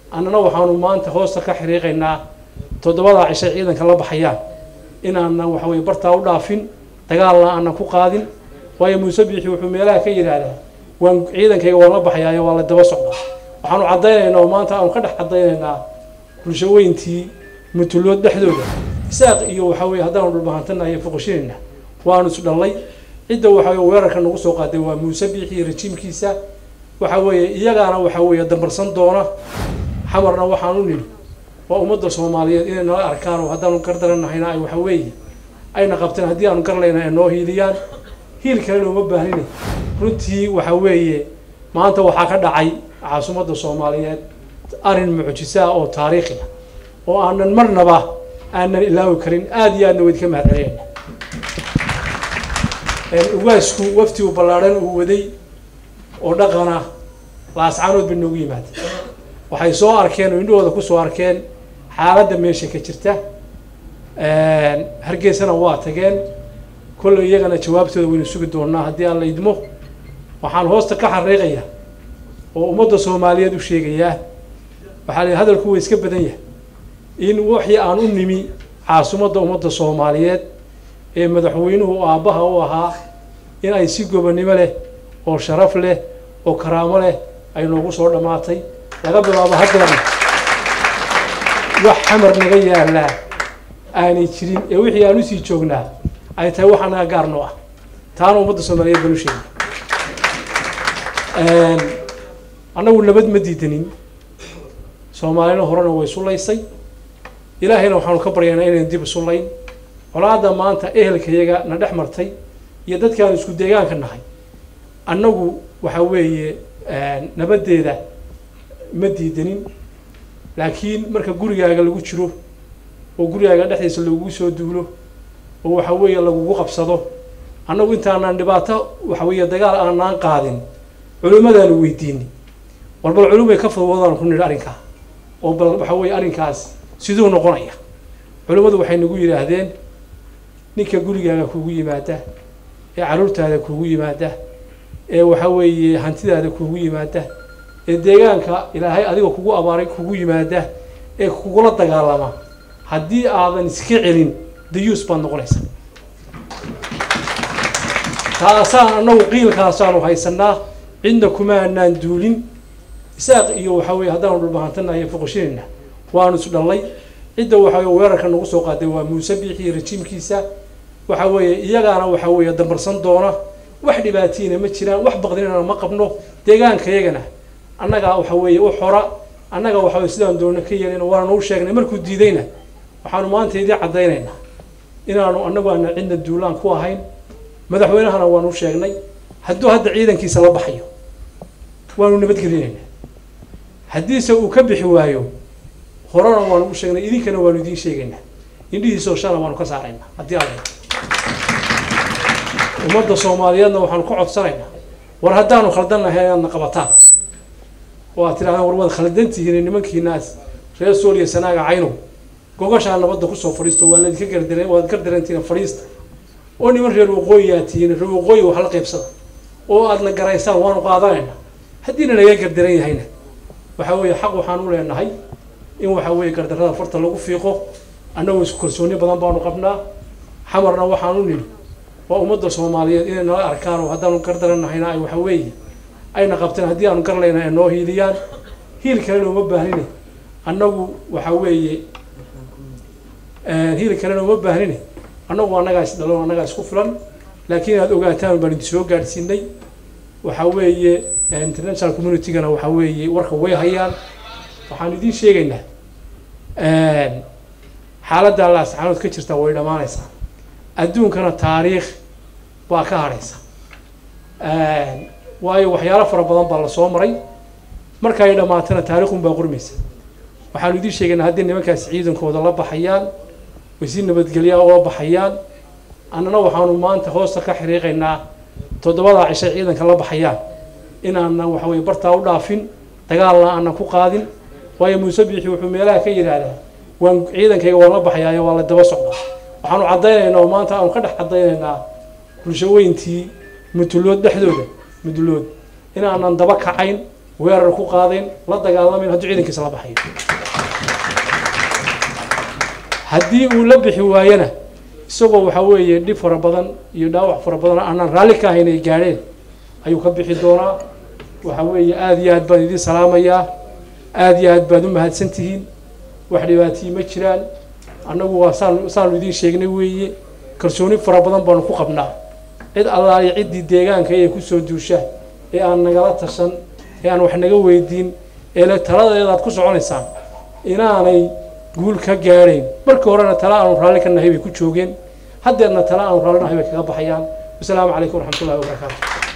annana waxaanu maanta hoosta ka xiriiqaynaa toddobadaa cishay ciidanka la baxayaan inaanan waxa weye bartaa u dhaafin dagaalna aanan ku qaadin waayo muuse biixi wuxuu meelaha ka yidhaahdaa waan ciidankayga waan la baxayaayo waa la daba socdaa waxaanu caddaynaynaa oo maanta aanu ka dhex caddaynaynaa bulshaweyntii mutulood dhexdooda isaaq iyo waxa weye haddaanu dhulbahantanahay foqoshinayna waanu isdhallay cidda waxa weye weerarka nagu soo qaaday waa muuse biixi iyo rajiimkiisa waxa weeye iyagaana waxa weeye dambarsan doona xamarna waxaan u nidhi waa ummadda soomaaliyeed inay nala arkaan oo haddaanu gardaranahayna ay waxa weeye ayna qabteen haddii aanu garlayna ay noo hiiliyaan hiil kalena uma baahnine runtii waxa weeye maanta waxaa ka dhacay caasimadda soomaaliyeed arrin mucjisaa oo taariikhi ah oo aanan marnaba aanan ilaawi karin aada iyo aadna weyd ka mahadceliyayna ugaasku wafti u ballaadhan uu waday oo dhaqana laascaanood bay noogu yimaadeen waxay soo arkeen oo indhahooda kusoo arkeen xaaladda meesha ka jirta hargeysana waa tageen kolley iyagana jawaabtooda waynu sugi doonaa haddii aan la idmo waxaan hoosta ka xariiqaya oo ummadda soomaaliyeed u sheegayaa waxaa la hadalku waa iska badan yahay in wixii aan u nimi caasimadda ummadda soomaaliyeed ee madaxweynuhu aabbaha u ahaa in ay si gobonnimo leh oo sharaf leh oo karaamo leh ay noogu soo dhammaatay laga bilaabo haddana wax xamar naga yaallaa aanay jirin ee wixii aan usii joognaa ay tahay wax anaga gaar noo ah taana ummadda soomaaliyeed baan u sheegay annagu nabad ma diidanin soomaalina horena way sulaysay ilaahayna waxaanu ka baryaynaa inaynu dib isulayn colaadda maanta ehelkayaga na dhex martay iyo dadkaanu isku deegaanka nahay annagu waxa weeye nabaddeeda ma diidanin laakiin marka gurigaaga lagu jiro oo gurigaaga dhexdiisa lagugu soo duulo oo waxa weeye lagugu qabsado annagu intaanaan dhibaato waxa weeye dagaal aanaan qaadin culimmadaanu weydiini war bal culumay ka fadwoodaan ku nidhi arrinkaa oo bal waxa weeye arrinkaas siduu noqonaya culimmadu waxay nagu yidhaahdeen ninka gurigaaga kugu yimaada ee carruurtaada kugu yimaada ee waxa weeye hantidaada kugu yimaada ee deegaanka ilaahay adiga kugu abaaray kugu yimaada ee kugula dagaalama haddii aadan iska celin dayuus baad noqonaysaa taasaan annagu qiilkaasaanu haysanaa cidna kuma anaan duulin isaaq iyo waxa weye haddaanu dhulbahantanahay foqoshinayna waanu isdhallay cidda waxa weye weerarka nagu soo qaaday waa muuse biixi iyo rajiimkiisa waxa weeye iyagaana waxa weeye dambarsan doona wax dhibaatiina ma jiraan wax baqdinana ma qabno deegaankayagana annagaa waxa weeye u xora annaga waxa weye sidaan doona ka yeelina waanu u sheegnay markuu diidayna waxaanu maanta idii caddaynaynaa inaanu annagu aana cidna duulaan ku ahayn madaxweynahana waanu u sheegnay hadduu hadda ciidankiisa la baxayo waanu nabadgelinaynaa haddiise uu ka bixi waayo horena waanu u sheegnay idinkana waanu idiin sheegaynaa indhihiisoo shala waanu ka saaraynaa haddii alla ummadda soomaaliyeedna waxaanu ka codsanaynaa war haddaanu khaldan lahayn inaadna qabataan oo aad tidhahdaan war waad khaldantihiin nimankiinaas reer sooliya sanaaga caynow gogashaa nabadda kusoo fadhiisto waa ladinka gardaran waad gardarantihiin fadhiista oo niman reer waqooyi aad tihiin reer waqooyi wax la qaybsada oo aadna garaysaan waanu qaadanaynaa haddiina naga gardaran yahayna waxa weeye xaq waxaan u leenahay in waxa weeye gardarrada farta lagu fiiqo annagoo isku kalsooni badan baanu qabnaa xamarna waxaan u nidhi waa ummadda soomaaliyeed inay nala arkaan oo haddaanu gardaranahayna ay waxa weeye ayna qabteen haddii aanu garlayna ay noo hiiliyaan hiil kalena uma baahnine annagu waxa weeye hiil kalena uma baahnine annagu annagaa is dhalo annagaa isku filan laakiin inaad ogaataan baan idin soo gaadhsiinay waxa weeye international communitygana waxa weeye warka way hayaan waxaan idiin sheegaynaa xaaladda laascaanood ka jirta way dhammaanaysaa adduunkana taariikh baa ka hadhaysa waayo waxyaalo fara badan baa lasoo maray marka ay dhammaatana taariikhun baa qormaysa waxaanu idiin sheegaynaa haddii nimankaasi ciidankooda la baxayaan way si nabadgelyaa ula baxayaan annana waxaanu maanta hoosta ka xiriiqaynaa toddobadaa cishay ciidanka la baxayaan inaanan waxa weye bartaa u dhaafin dagaalna aanan ku qaadin waayo muuse biixi wuxuu meelaha ka yidhaahdaa waan ciidankayga waan la baxayaayo waa la daba socdaa waxaanu caddaynaynaa oo maanta aanu ka dhex caddaynaynaa bulshaweyntii mutulood dhexdooda mudulood inaanan daba kacayn weerar ku qaadeen la dagaalamayn hadduu ciidankiisa la baxayo haddii uu la bixi waayana isagoo waxaa weeye dhib fara badan iyo dhaawac fara badan aanaan raalli ka ahayn ay gaadheen ayuu ka bixi doonaa waxaa weeye aada iyo aad baan idiin salaamayaa aada iyo aad baad u mahadsantihiin wax dhibaatiyi ma jiraan annagu waa saan saanu idiin sheegnay weeye kalsooni fara badan baanu ku qabnaa cid allaaliya ciddii deegaanka ee kusoo duusha ee aan nagala tashan ee aan wax naga weydiin ee le taladeedaad ku soconaysaan inaanay guul ka gaadhayn markii horena tala aanu raalli ka nahay bay ku joogeen haddeerna tala aanu raalli nahay bay kaga baxayaan wasalaamu calaykum waraxmatullahi wabarakaatu